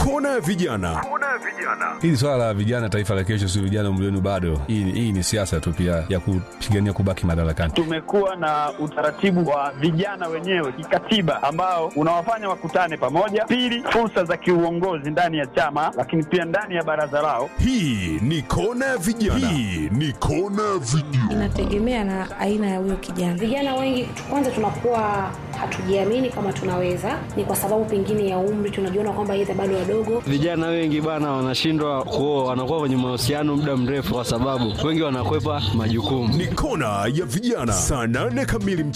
kona ya vijana hili swala la vijana taifa la kesho si vijana umri wenu bado hii, hii ni siasa tu pia ya kupigania kubaki madarakani tumekuwa na utaratibu wa vijana wenyewe kikatiba ambao unawafanya wakutane pamoja. Pili, fursa za kiuongozi ndani ya chama, lakini pia ndani ya baraza lao. hii ni kona ya vijana hii ni kona ya vijana inategemea na aina ya huyo kijana. Vijana wengi kwanza tunakuwa hatujiamini kama tunaweza, ni kwa sababu pengine ya umri, tunajiona kwamba yeye bado wadogo. Vijana wengi bana wanashindwa kuoa, wanakuwa kwenye mahusiano muda mrefu, kwa sababu wengi wanakwepa majukumu. ni kona ya vijana saa nane kamili